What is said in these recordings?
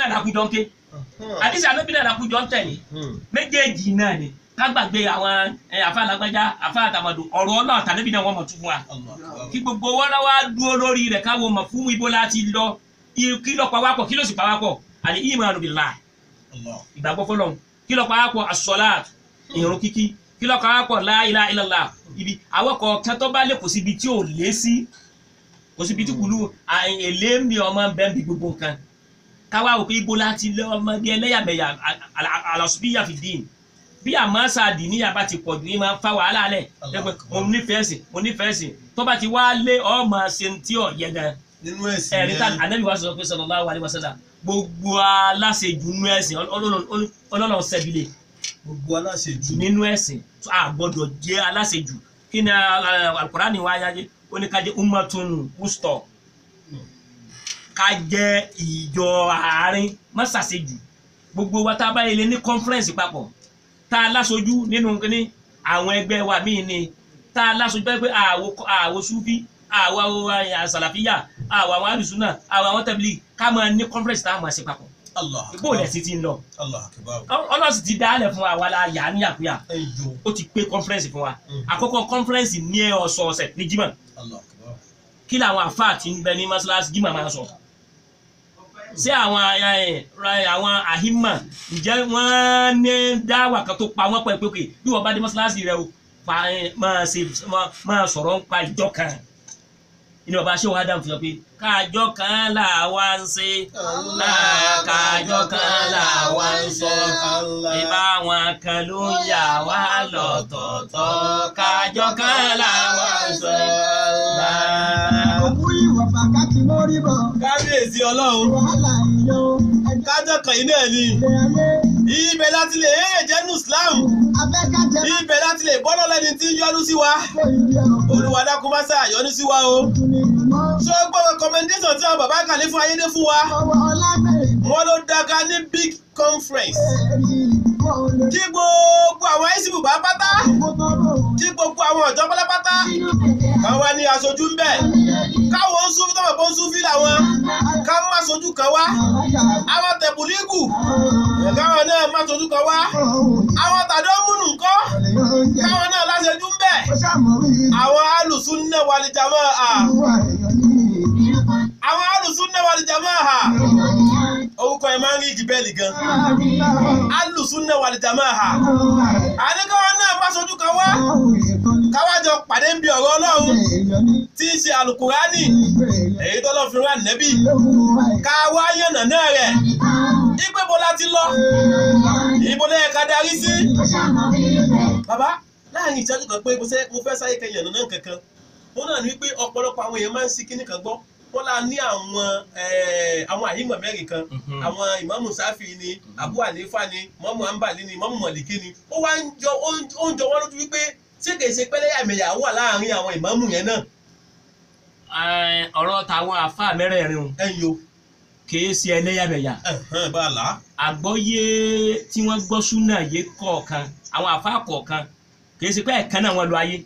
náà làkújọ ń ké àdìsí ànábì náà làkújọ ń tẹ̀lé méjèèjì náà ni ká gbàgbé àwọn ẹ, àfa alágbájá àfa àtàmọ̀dù ọ̀rọ̀ ọlọ́run tànábì náà wọ́n mọ̀ tún fún wa kí gbogbo wọn náà wá dúró lórí rẹ̀ káwọ mọ̀ fún ibo láti lọ i- kí ló pa wá pọ̀ kí ló sì pa wá pọ̀ àní ìmọ̀ràn billah ìgbàgbọ́ fọlọ́run kí ló pa wá pọ̀ as-salat ìrun kíkí kí ló pa wá pọ̀ la ilaha illallah ibi àwọn kọ̀ọ̀kan tó bá lè kò síbi tí ò lé sí kò síbi tí kùlù à- èlé mi ọmọ bẹ́ẹ̀ bí gbogbo nǹkan káwá wò pé ibo láti lé ọmọdé ẹlẹ́yàmẹ̀yà àlàsùbíyà fi dín bí àmọ́sà àdìníyà bá ti pọ̀ jù ní máa ń fa wàhálà lẹ̀ ẹgbẹ́ mo nífẹ̀ẹ́ sí mo nífẹ̀ẹ́ sí tó bá ti wá lé ọmọ ṣe tí ò yẹ gan nínú ẹ̀sìn ẹ̀rí tá yẹn ànábì wa sọ pé sallallahu alaihi wasallam gbogbo aláṣejù nínú ẹ̀sìn ọlọ́run sẹ́bílẹ̀ gbogbo aláṣejù nínú ẹ̀sìn tó a gbọ́dọ̀ jẹ́ aláṣejù kí ni alukurani wa yáyé ó ní ká jẹ́ ummatun wusta ká jẹ́ ìjọ àárín mọ́sàsejù gbogbo wa tá a bá yẹlẹ ní conference papọ̀ tá a láṣojú nínú kíní àwọn ẹgbẹ́ wa míì ni tá a láṣojú pé pé àwo àwo sufi àwo àsàlàfíà àwo àwọn àlùsùnà àwo àwọn tẹ̀blì ká máa ní conference tá a máa ṣe papọ̀ allah ìgbó ilẹ̀ sí ti ń lọ allah akibaru ọlọ́sì ti dálẹ̀ fún wa la yà á níyàkúyà ẹyọ ó ti pé conference fún wa Mm. àkọ́kọ́ conference ní ọ̀sọ̀ọ̀sẹ̀ ní jimá allah akibaru kí làwọn àfáà tí ń bẹ ní mọ́ṣáláṣí jimá máa ń sọ ṣé àwọn ẹ, ẹ, àwọn àhímà ǹjẹ́ wọ́n ní dáwà kan tó pa wọ́n pẹ́ pé pé bí wọ́n bá dé mọ́ṣáláṣí rẹ o pa ẹ, máa ṣe máa- máa sọ̀rọ̀ ń pa ìjọ kan inú bàbá ṣé wàá dáhùn fi sọ pé káàjọ kan là wá ń ṣe náà káàjọ kan là wá ń sọ ìbá wọn kan ló ń yà wá lọ́tọ̀ọ̀tọ̀ káàjọ kan là wá ń sọ. òkú ìwà fàkàtì mórí bọ̀ kábíyèsí ọlọ́run wàhálà ìlò ẹgbẹ́ kájọ kan yìí náà ni ayé ibẹ̀ láti lè yéèyàn jẹ́nu islam afẹ́kájẹ́ ibẹ̀ láti lè bọ́ lọ́lọ́ ẹni tí ń yọ́nú sí wa kó ìdí ọ̀pọ̀ olúwa dákun má ṣe yọ́nú sí wa o tún ní ìmọ̀ ṣé ó gbọ́ recommendation tí àwọn bàbá kàlẹ́ fún ayédè fún wa ọwọ́ ọlágbèrè wọ́n ló dáka ní big conference ẹ̀rí kó lè kí gbogbo àwọn ẹ̀sìnkú bá pátá kó tọrọ kí gbogbo àwọn ọ̀jọ́ pátápátá nínú kẹ̀kẹ́ kan wá ní aṣojú ń bẹ̀ káwọn ń súnfí tọ́mọ̀ bó ń súnfí làwọn ká má sojú kan wá àwọn tẹ̀bùlígù káwọn náà má sojú kan wá àwọn tàdó múnú ńkọ́ káwọn náà láṣẹjú ń bẹ̀ àwọn alùsùn náà wà ní jàmọ́ à àwọn alùsùn náà wà ní jàmọ́ à orúkọ ẹ̀ máa ń rí ìdíbẹ́ẹ̀lì gan alùsùn náà wà ní jàmọ́ à àníkàwọn náà má sojú kan wá káwájọ pàdé ń bi ọ̀rọ̀ ọlọ́run tí í ṣe alukurani èyí tó lọ fi rán nẹ́bí ká wá yànnà náà rẹ̀ ipe bo la ti lọ ibo ló yẹ ká darí sí. bàbá láàrin ìṣẹ́jú kan pé mo fẹ́- mo fẹ́ sáyé kan yànnà náà kankan wọn náà ní pé ọ̀pọ̀lọpọ̀ àwọn èèyàn máa ń sí kíní kan gbọ́ wọn la ní àwọn eh, àwọn àyímọ̀ mẹ́rin kan Mhm. àwọn ìmáàmù sáfì ni abu hanifa ni mọ́mù ambali ni mọ́mù mọ̀lìkí ni ó wá ń jọ ó ń- ó ń jọ wọ́n lójú wípé ṣé kìí ṣe pẹ́lẹ́yàmẹ̀yà wà láàrin àwọn ìmáàmù yẹn náà Ẹ, ọ̀rọ̀ tàwọn àfáà mẹ́rẹ̀ẹ̀rin o ẹ̀yin o kìí ṣe ẹlẹ́yàmẹ̀yà ẹ̀hán bá a là á. àgbọ́yé tí wọ́n gbọ́ súnà yé kọ̀ọ̀kan àwọn àfáà kọ̀ọ̀kan kìí ṣe pé ẹ̀kan náà wọ́n lọ ayé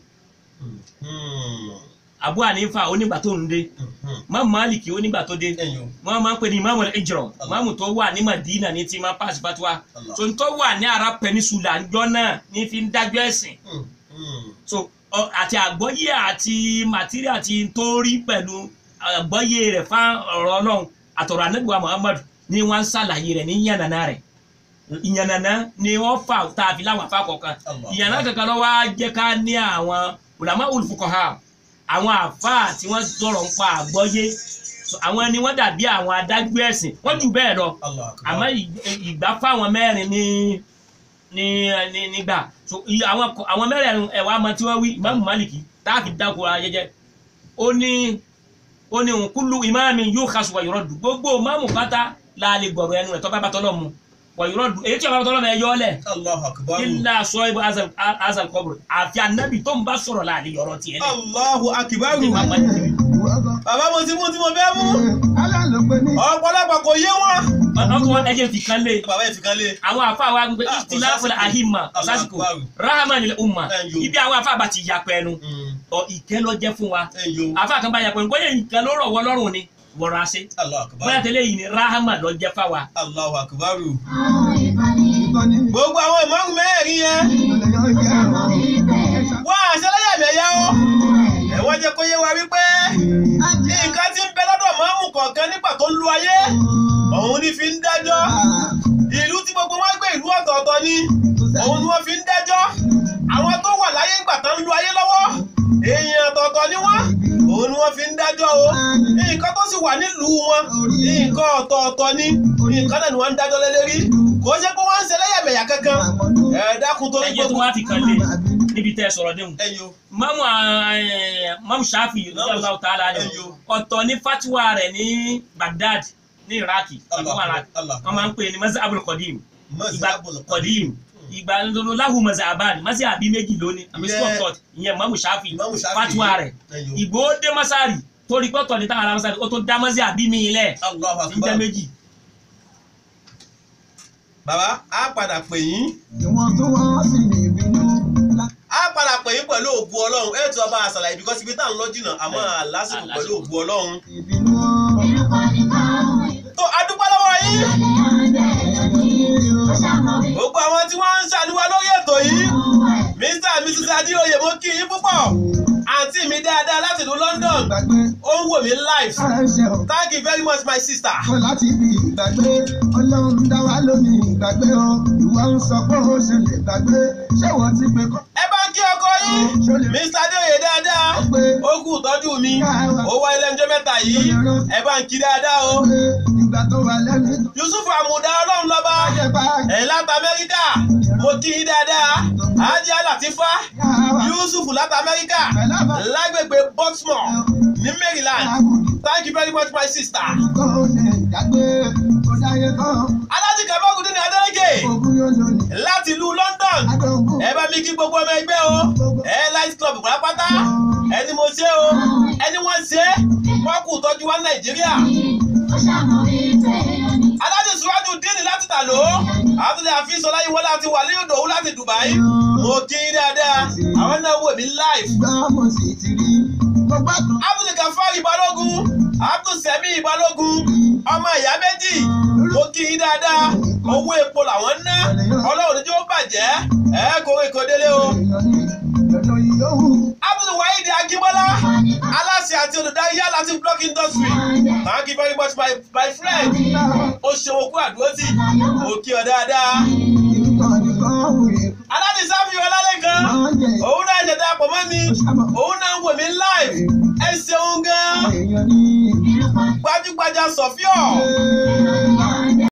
Abu Hanifa onígbà tó ń dé Imam Maliki onígbà tó dé ẹ̀yin o wọ́n máa ń pè ní Imam al-Hijra Imam tó wà ní Madina ní tí máa pàṣẹ fatuwa Allah. so tó wà ní Arab Peninsula ńjọ́ náà ní fi ń dájọ́ ẹ̀sìn Hmm, hmm. so ọ- àti àgbọ́yé àti material àti torí pẹ̀lú àgbọ́yé rẹ̀ fún ọ̀rọ̀ ọlọ́run àtọ̀rọ̀ anábìwá muhammad ni wọ́n ń ṣàlàyé rẹ̀ ní yànnàná rẹ̀ ìyànnàná ni wọ́n fà tá a fi láwọn afá kọ̀ọ̀kan Allah. ìyànnà kankan lọ́wọ́ á jẹ́ ká ní àwọn ulama ulfuqaha àwọn àfá tí wọ́n sọ̀rọ̀ ń pa àgbọ́yé So, àwọn ni wọ́n dàbí àwọn adágbé ẹ̀sìn wọ́n jù bẹ́ẹ̀ lọ Allah akbar. àmọ́ ì- ìgbà fáwọn mẹ́rin ní ní ní nígbà so i- àwọn kọ- àwọn mẹ́rin ẹ̀wà ọmọ tí wọ́n wí ìmáàmù Málìkì táàkì dáko ara jẹjẹ ó ní ó ní òun kúlù ìmáàmì yóò kásù wàyọ̀rọ̀ dù gbogbo ìmáàmù pátá láàlè gbọ̀rọ̀ ẹnu rẹ̀ tọ́ bá bá tọ́lọ̀ mu wàyọ̀rọ̀ dù èyí tí ọba tọ́lọ̀ mẹ́ yọ ọ́ lẹ̀ Allahu akbar. ilà sọ ibà azal kọ́bùrù àfi ànábì tó ń bá sọ̀rọ̀ láàlè yọ̀rọ̀ tiẹ̀ lẹ̀ Allahu akbar. Tí Imam Málìkì wí. bàbá mo ti mú tí mo fẹ́ mú ọ̀pọ̀lọpọ̀ kò yé wọn. ọkọ̀ ẹ̀jẹ̀ fi kan lé bàbá yẹn fi kan lé. àwọn afa wa gbé Ah, ìtìláfọlá kò àhìmà Allah lásìkò akbar. rahman ilẹ̀ umma Ẹ̀yọ. ibi àwọn afa bá ti yà pẹ́ẹ́nu ọ ìkẹ́ lọ jẹ́ fún wa ẹ̀yin o. afa kan bá yà pẹ́ẹ́nu bóyá nǹkan ló rọ̀ wọ́ lọ́rùn ni wọra ṣe Allahu akbar. bóyá tẹ́lẹ̀ yìí ni rahama lọ jẹ́ fáwa Allahu akbar. ìkànnì gbogbo àwọn ìmáàmù mẹ́rin yẹn ìmọ̀lẹ̀ yóò jẹ́ ọ̀rọ̀ wọ́n àṣẹlẹ́yàmẹ̀yà ó ẹ̀wọ́n jẹ́ kó yé wa wípé nǹkan tí ń bẹ lọ́dọ̀ máàmù kọ̀ọ̀kan nígbà tó ń lu ayé òun ní fi ń dájọ́ ìlú tí gbogbo wọn gbé ìlú ọ̀tọ̀ọ̀tọ̀ ni òun ni wọ́n fi ń dájọ́ àwọn tó wà láyé ìgbà tó ń lu ayé lọ́wọ́ èèyàn ọ̀tọ̀ọ̀tọ̀ ni wọ́n òun ni wọ́n fi ń dájọ́ o nǹkan tó sì wà nílùú wọn nǹkan ọ̀tọ̀ọ̀tọ̀ ni nǹkan náà ni wọ́n ń dájọ́ lé lérí kò ṣe pé wọ́n ń ṣe lẹ́yàmẹ̀yà kankan ẹ̀ dákun tó ní ẹ̀jẹ̀ tó gbogbo wá fi kan lé níbi tẹ́ ẹ sọ̀rọ̀ déhùn ẹ̀yọ́ mamu ẹ, mamu shafi ọjọ́ tààlà ni Ẹyọ. ọ̀tọ̀ ní fatiwa rẹ̀ ní Baghdad ní Iraki Allah, ọdún Iraki Allah. wọ́n máa ń pè ní mazhabul qadim ìgbà Mazhabul qadim ìgbà ńlọrọ lahu mazhaban mazhabi méjì lónìí àmì Ìyẹn- school of thought ìyẹn mamu shafi Imamu Shafi. fatiwa rẹ̀ Ẹyọ. ìgbò dé masari torí pọ́tọ̀ ní táwọn ará masari ó tó dá mazhabi mi lẹ̀ Allahu ń jẹ́ akbar. méjì bàbá á padà pè yín ìwọ̀n tó wọ́n sì lè bínú. á padà pè yín pẹ̀lú ògùn ọlọ́run ẹ̀ tí ọba àṣàlàyé bí kọ́sibí tá à ń lọ jìnnà àmọ́ àlásìkò pẹ̀lú ògùn ọlọ́run. ìbínú tó adúpẹ́ lọ́wọ́ yín gbogbo àwọn tí wọ́n ń ṣàlùwà lórí ètò yìí mr and mrs adéoyè mo kí yín púpọ̀ àǹtí mi dáadáa láti ìlú London gbàgbé ó ń wò mí live ẹ̀ṣẹ̀ ò thank you very much my sister. kọ́ láti fi ìgbàgbé ọlọ́run dá wa lónìí ìgbàgbé o ìwọ ń sọ pé ó ṣe lè gbàgbé ṣé wọ́n ti pé kọ́ ẹ bá ń kí ọkọ yín mr adéoyè dáadáa ó kú ìtọ́jú mi ó wá ilé ẹjọ́ mẹ́ta yìí ẹ bá ń kí dáadáa o pé ìgbà tó wà lẹ́nu tó yusuf amuda ọlọ́run lọ́ba jẹ́ bá ẹ̀ láti amẹ́ríkà mo kí yín dáadáa ajá latifa yàrá yusuf láti amẹ́ríkà pẹ̀lú àbá lágbègbè baltimore ní maryland thank you very much my sister. kó o lè dàgbé kó dáyé kan alájí kàbákùdé ní adélèké ogún yóò lónìí láti ìlú london adógún ẹ bá mi kí gbogbo ọmọ ẹgbẹ́ o ẹ light club pátápátá ẹni mo ṣe o ẹni wọ́n ṣe wọ́n kù tọ́jú wa nàìjíríà alájí sùwájú díìnì láti tàló àtúndì àfihàn láyé wọlé àti wàlíù dòwú láti dubai mo kí yín dáadáa àwọn náà wò mí live ìgbà mo sì ti rí mo gbàgbọ́ abdul gafari balógun abdul semi balógun ọmọ ìyá méjì mo kí yín dáadáa owó epo làwọn ná ọlọ́run níjó bàjẹ́ ẹ kó èkó délé o. èèyàn ní lọ́dọ̀ yìí yóò wù. abdul wahid akínbọ́lá aláṣẹ àti olùdarí yálà ti block industry thank you very much my my friend ó ṣe okú àdúrótì mo kí ọ dáadáa. Ìrúkọ̀ nìkan wùrẹ̀ aládìí sáfì ọlálẹ́kan máa ń jẹ òun náà ṣẹ̀dá pọ̀ mọ́ mi ìṣàmọ̀ òun náà ń wò mí live ẹ ṣeun gan èèyàn ní. gbajúgbajà sọ̀fíọ̀. Ee.